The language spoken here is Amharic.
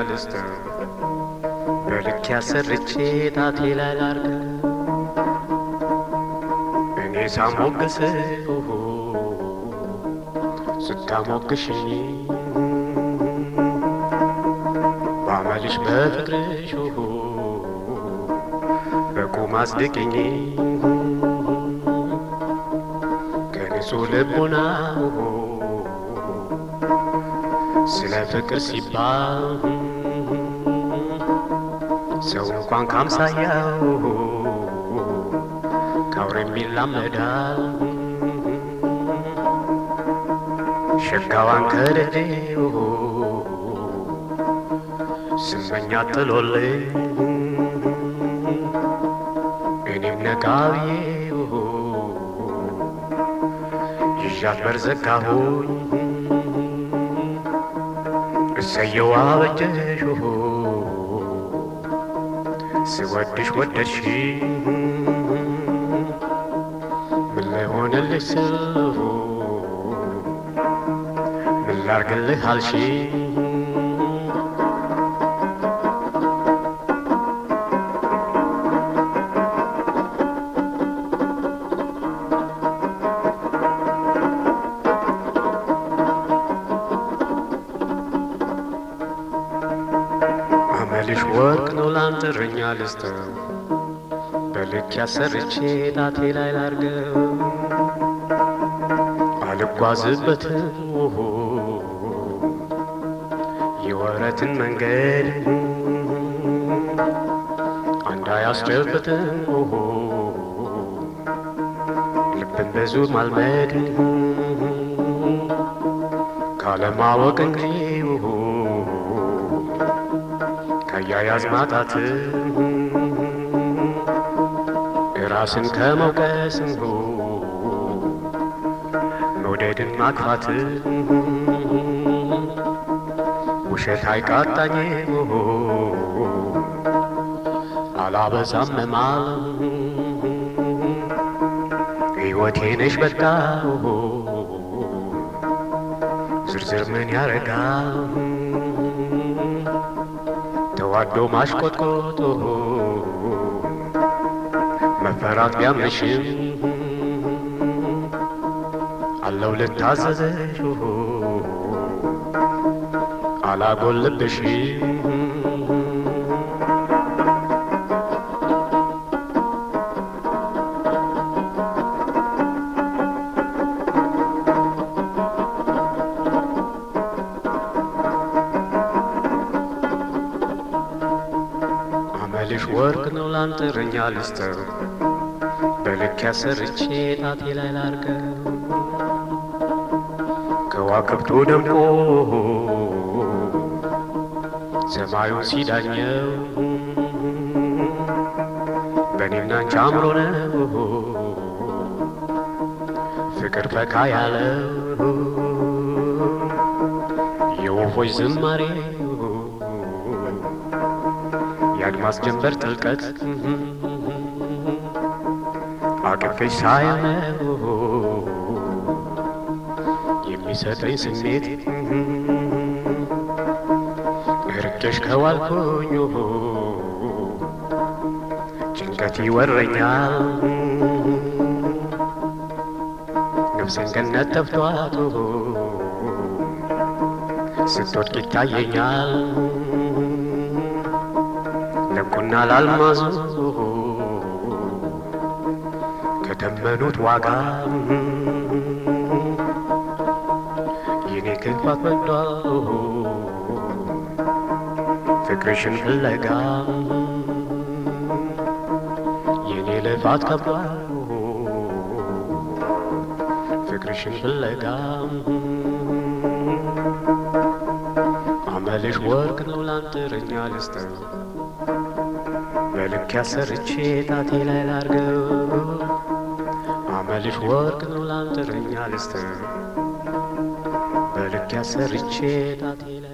ልስጥህ በልክ ያሰርቼ ጣቴ ላይ ላርገው እኔ ሳሞግስ ስታሞግሽኝ ባመልሽ በፍቅርሽ በቁም አስድቅኝ ከንጹህ ልቦና ስለ ፍቅር ሲባል ሰው እንኳን ካምሳያው ከአውሬ የሚላመዳል ሸጋዋን ከደዴው ስመኛ ጥሎልኝ እኔም ነቃብዬው ይዣት በርዘጋሁኝ እሰየው አበጀሽ ስወድሽ ወደድሽ ምን ላይ ሆነልሽ ስልፉ ምን ላርግልህ አልሽ አመልሽ ወርቅ ነው ላንጥረኛ ልስተው በልክ ያሰርቼ ጣቴ ላይ ላርገው አልጓዝበትም ውሁ የወረትን መንገድ አንዳ ያስጨብጥም ውሁ ልብን ብዙ ማልመድ ካለማወቅ እንጂ ውሁ ከያያዝ ማጣት ራስን ከመውቀስ መውደድን ማክፋት ውሸት አይቃጣኝ አላበዛም መማል ሕይወቴ ነሽ በቃ ዝርዝር ምን ያረጋል ተዋዶ ማሽቆጥቆጦ መፈራት ቢያምንሽም አለው ልታዘዘሽ አላጎልብሽ አመልሽ ወርቅ ነው ላንጥረኛ ልስተው በልክ ያሰርቼ ጣቴ ላይ ላርገው ከዋክብቱ ደምቆ ሰማዩን ሲዳኘው በእኔና አንቺ አምሮ ነው ፍቅር ፈካ ያለው የወፎች ዝማሬ የአድማስ ጀንበር ጥልቀት አቅፌሽ ሳየው የሚሰጠኝ ስሜት እርቄሽ ከዋልኩኝ ጭንቀት ይወረኛል ነፍሴን ገነት ተፍቷት ስትወድቅ ይታየኛል ለቁና ላልማዙ ከተመኑት ዋጋ የኔ ክፋት በዷ ፍቅርሽን ፍለጋ የኔ ልፋት ከብዷል ፍቅርሽን ፍለጋ አመልሽ ወርቅ ነው ላንጥረኛ ልስተው በልክ ያሰርቼ ጣቴ ላይ ላርገው አመልሽ ወርቅ ነው ላንጥረኛ ልስተው በልክ ያሰርቼ ጣቴ ላይ